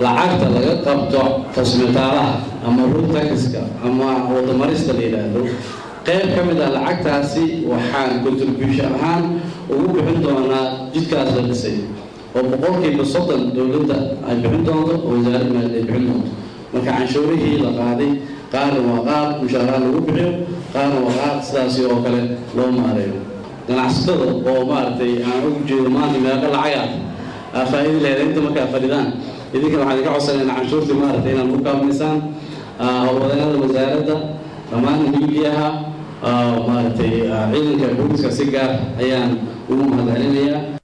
lacagta laga qabto cosmetaalaha ama road taxiska ama wadamarista la yidhaahdo qayb ka mid ah lacagtaasi waxaan contribution ahaan ugu bixin doonaa jidkaas la dhisay oo boqolkiiba soddon dowladda ay bixin doonto oo wasaaradda maaliyadd ay bixin doonto marka canshuurihii la qaaday qaarna waa qaar mushaaraha lagu bixiyo qaarna waa qaar sidaasi oo kale loo maareeyo ganacsatada oo maaragtay aan ugu jeedo maanta meeqa lacaga aa faa'iidi lahayd inta markaa fadhidaan idinka waxaan idinka codsanayna canshuurtii maaragtay inaad u kaalmaysaan howlwadeenada wasaaradda dhammaan miidiyaha maaragtay ciidanka booliska si gaar ayaan ugu mahadcelinayaa